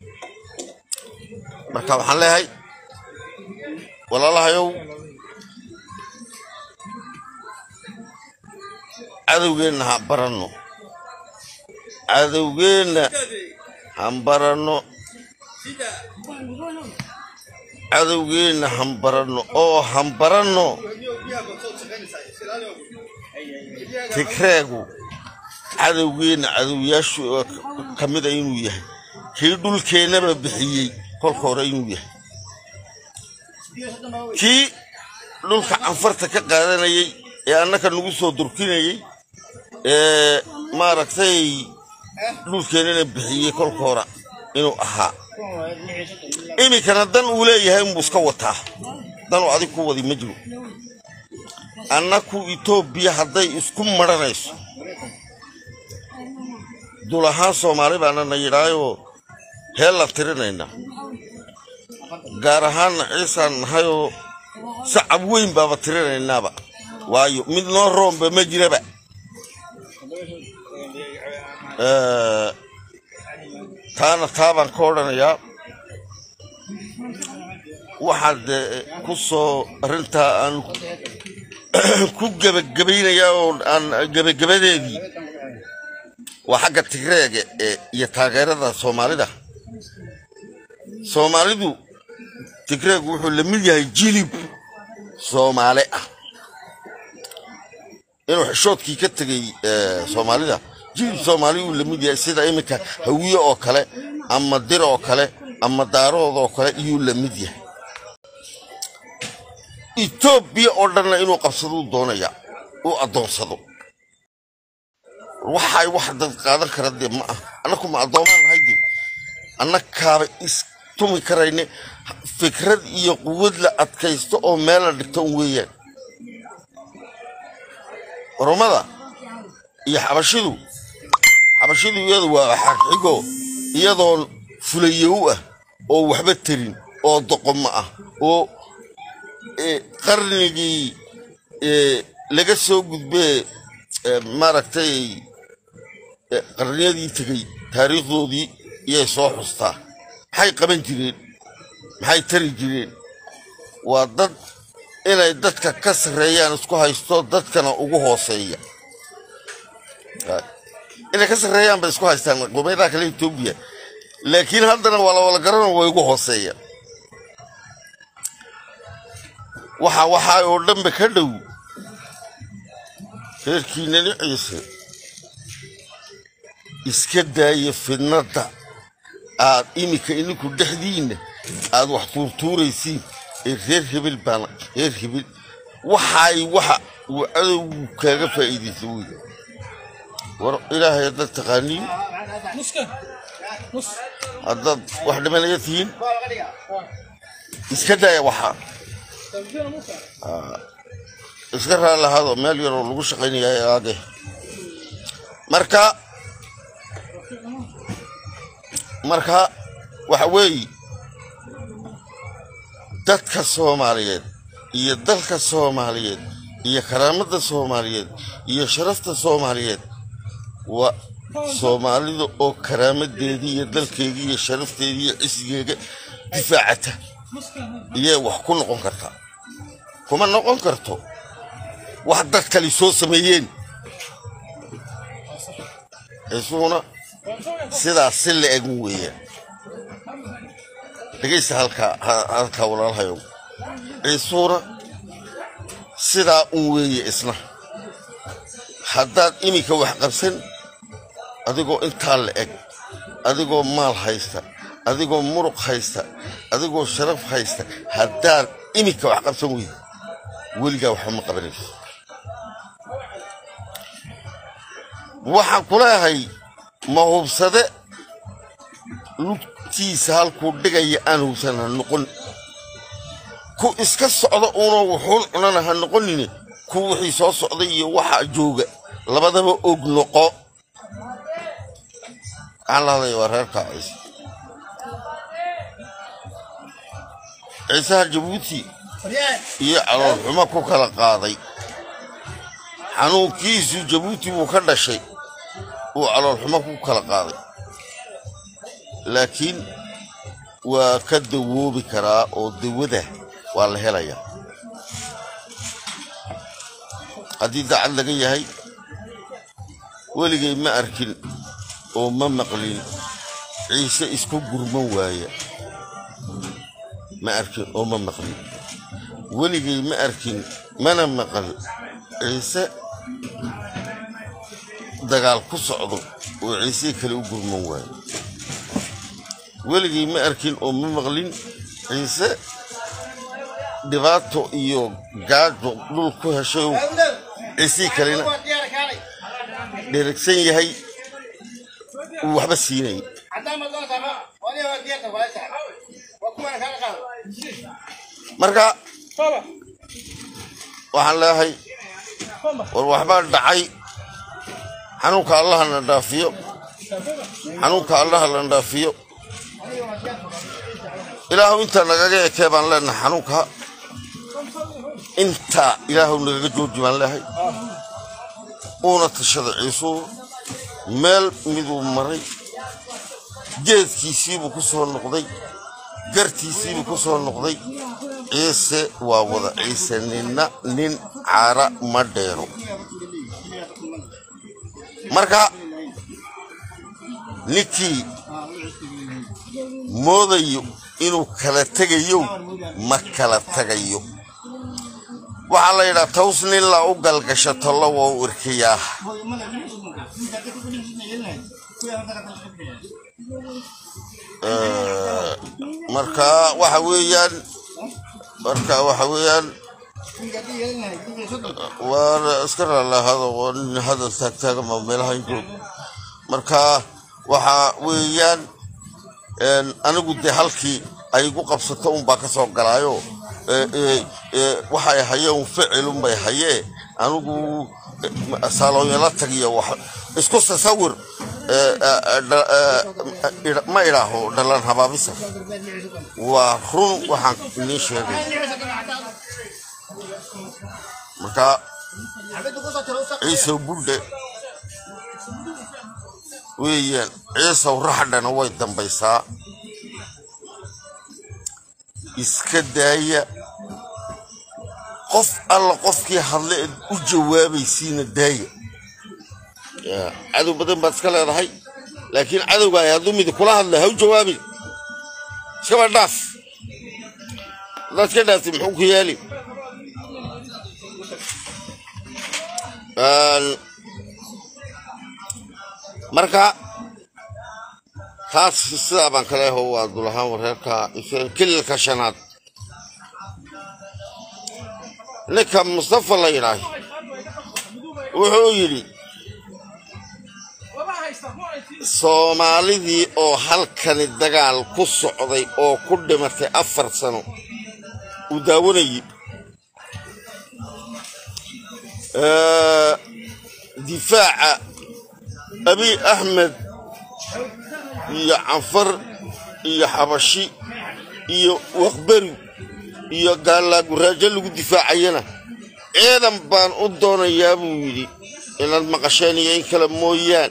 marka waxaan leeyahay walaalahayow cadowgeenna ha baranno cadowgeenna han baranno cadowgeenna han baranno oo han baranno tigreegu cadowgeenna cadowyaashu ka mida inuu yahay kii dhulkeennaba bixiyey kolka hore inuu yahay kii dhulka canfarta ka qaadanayay ee annaka nagu soo durkinayay ee maaragtay dhulkeennana bixiyey kolka hore inuu ahaa iminkana dan uu leeyahay unbuu iska wataa danuu adig ku wadi ma jiro annaku etoobiya hadday isku maranayso dul ahaan soomaali baana na yidhaayoo heel la tirinaynaa gaar ahaanna ciisaan nahayoo sacab weyn baaba tirinaynaaba waayo mid noo roomba ma jiraba taana taabaan ka odhanayaa waxaad ku soo arrintaa aan ku gebagabaynayaa oo aan gebagabadeedii waa xagga tigreega iyo taageerada soomaalida soomaalidu tigreegu wuxuu la mid yahay jilib soomaale ah inuu xishoodkii ka tegay soomaalida jilib soomaali uu la mid yahay sida iminka hawiye oo kale ama dir oo kale ama daarood oo kale iyuu la mid yahay etoobiya oo dhanna inuu qabsaduu doonaya uu addoonsado waxay wax dad qaadan kara dee ma ah annaku ma addoomaan nahay dee annakaaba istumi karayne fikrad iyo quwad la adkaysto oo meel la dhigto un weeyaan oromada iyo xabashidu xabashidu iyadu waa xagxigo iyadoon fulayow ah oo waxba terin oo doqomo ah oo qarnigii laga soo gudbee maaragtay qarniyadii tegey taariikhdoodii iyay soo xustaa maxay qaban jireen maxay tari jireen waa dad inay dadka ka sarreeyaan isku haysto dadkana ugu hooseeya inay ka sarreeyaan bay isku haystaan qubaydaha kale etoobiya laakiin haddana waa la wala garano way ugu hooseeyaan waxa waxaa oo dhanba ka dhow reerkiinani ciise iska daaya fidnadda aad iminka ininku dhexdiinna aad wax tuurtuuraysiin ee reer hebel baana reer hebel waxaay waxa uu cadowgu kaaga faa'iidaysa wey war ilaahay haddaad taqaaniin haddaad wax dhimanaya tihiin iska daaya waxaa iska raalahaado meel yaroo lagu shaqaynaya aage marka marka waxa weeye dadka soomaaliyeed iyo dalka soomaaliyeed iyo karaamada soomaaliyeed iyo sharafta soomaaliyeed waa soomaalida oo karaamadeedii iyo dalkeedii iyo sharafteedii iyo cisigeega difaacata iyay wax ku noqon kartaa kuma noqon karto wax dad kale soo sameeyeen isuguna sidaas si la egun weeyaan dhegaysta halkaa halkaa walaalhayow ciisuuna sidaa un weeye isna haddaad iminka wax qabsan adigoo intaa la eg adigoo maal haysta adigoo muruq haysta adigoo sharaf haysta haddaad iminka wax qabsan weyda weligaa waxba ma qabanayso waxaan ku leeyahay ma hubsade lugtiisa halkuu dhigaya aan hubsan ha noqon ku iska socda uuna wuxuun cunana ha noqonine ku wixii soo socday iyo waxa jooga labadaba og noqo waxaan la hadlaya waa reerkaa ciise ciisaha jabuuti iyo caloolxumo ku kala qaaday xanuunkiisu jabuuti buu ka dhashay uu caloolxumo ku kala qaaday laakiin waa ka dawoobi karaa oo dawada waa la helayaa haddii dacad laga yahay weligay ma arkin oo ma maqlin ciise isku gurman waaya ma arkin oo ma maqlin weligay ma arkin mana maqal ciise dagaal ku socdo oo ciise kale u gurman waayo weligay ma arkin oo ma maqlin ciise dhibaato iyo gaajo dhul ku heshay oo ciisii kalena dheragsan yahay uu waxba siinay marka waxaan leeyahay war waxbaa dhacay xanuunka allaha na dhaafiyo xanuunka allaha la dhaafiyo ilaahu intaa nagaga ekee baan leenahay xanuunka intaa ilaahu nagaga jooji baan leehay uuna tashada ciisuu meel miduu maray geedkiisiibuu ku soo noqday gartiisiibuu ku soo noqday ciise waa wada ciise ninna nin caara ma dheero marka ninkii moodayo inuu kala tegayo ma kala tagayo waxaa la yidhaa taws nin la u galgasho tollo waa u irkayaa marka waxa weeyaan marka waxa weeyaan waa iska raalaahado oo nin hadal taagtaagama meelaha injoog marka waxa weeyaan anigu dee halkii ay igu qabsato unbaa ka soo galaayo waxay hayeen ficilunbay hayee anigu saaloonyala tagiyo isku tasawir ma idhaaho dhalan habaabisa waa run waxaan idiin sheegay marka ciisow buldhe weeyaan ciisow raxdhana way dambaysaa iska daaya qof alla qofkii hadle eed u jawaabaysiina daaya cadow badan baad iska leedahay laakiin cadowgaay hadduu midi kula hadla ha u jawaabin iskaba dhaaf haddaad ka dhaaftay muxuu ku yaali marka taas sidaa baan kale aho waa dulahaan wareerka kililka shanaad ninka mustafa la yidhaah wuxuu yidhi soomaalidii oo halkani dagaal ku socday oo ku dhimatay afar sano uu daawanayay difaaca abiy axmed iyo canfar iyo xabashi iyo waqberi iyo gaalaaguraajo lagu difaacayana ciidan baan u doonayaa buu yidhi inaad maqasheen iyo in kale mooyaan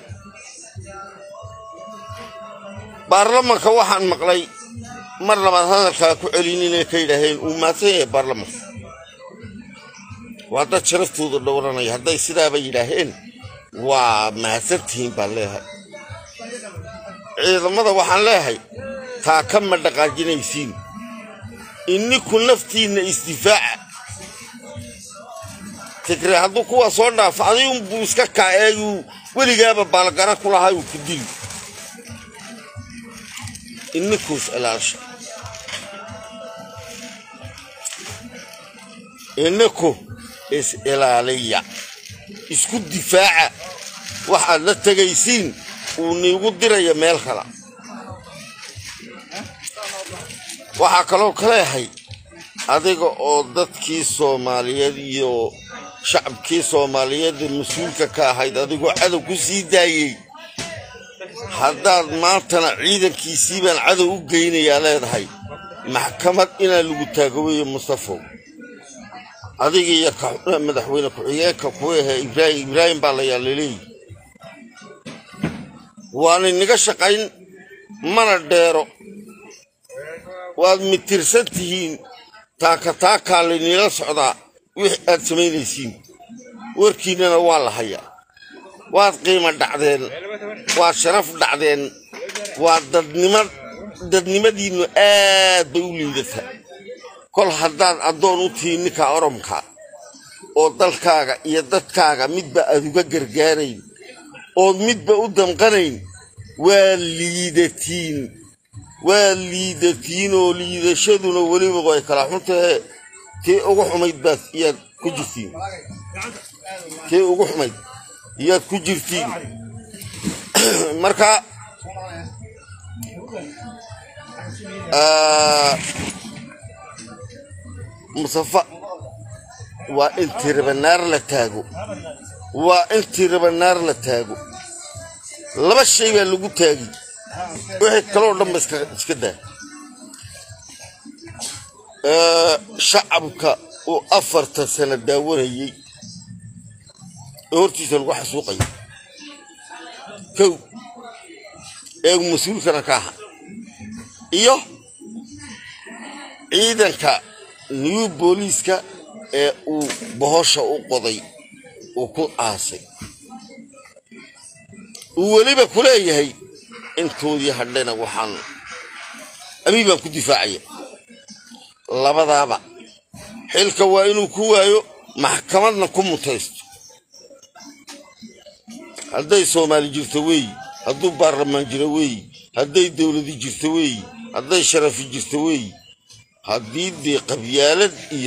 baarlamanka waxaan maqlay mar labaad hadalkaa ku celin inay ka yidhaaheen uu maadsan yahay baarlamanka waa dad sharaftooda dhowranaya hadday sidaaba yidhaaheen waa mahadsantihiin baan leeyahay ciidamada waxaan leeyahay taa ka ma dhaqaajinaysiin ininku naftiinna isdifaaca tigre hadduu kuwa soo dhaafo adigunbuu iska kaa eeguu weligaaba baalgara ku lahaa uu ku dili inikuus ilaasha ininku is ilaaliya isku difaaca waxaad la tegaysiin uu niigu diraya meel kala waxaa kaloo ka leeyahay adiga oo dadkii soomaaliyeed iyo shacabkii soomaaliyeed mas-uulka ka ahayd adigoo cadow ku sii daayey haddaad maantana ciidankiisii baan cadow u geynayaa leedahay maxkamad inaa lagu taagaweeyo mustafow adiga iyo madaxweyne ku-xigeenka kuwa ahe ibraahim ibraahim baa la yaallaleeyi waana inaga shaqayn mana dheero waad mitirsan tihiin taaka taakaa laynila socdaa wix aad samaynaysiin warkiinnana waa la hayaa waad qiimo dhacdeen waad sharaf dhacdeen waa dadnima dadnimadiinnu aad bay u liidataa kol haddaad addoon u tihiin ninka oromka oo dalkaaga iyo dadkaaga midba aad uga gargaarayn ood midba u damqanayn waa liidatiin waa liidatiin oo liidashaduna weliba way kala xuntahe tii ugu xumayd baad iyaad ku jirtiin tii ugu xumayd iyaad ku jirtiin marka musafa waa in tiribanaar la taago waa in tiribanaar la taago laba shay baa lagu taagi wixii kaloo dhanba iska daa shacabka uu afartan sano daawanayey oo hortiisa lagu xasuuqayo kow ee mas-uulkana ka aha iyo ciidanka new booliiska ee uu bohosha u qoday uu ku aasay uu weliba ku leeyahay intoodii hadhayna waxaan abii baan ku difaacaya labadaaba xilka waa inuu ku waayo maxkamadna ku mutaysto hadday soomaali jirto weeyi hadduu baarlamaan jiro weeyi hadday dowladi jirto weeyi hadday sharafi jirto weeyi haddii dee qabyaalad iyo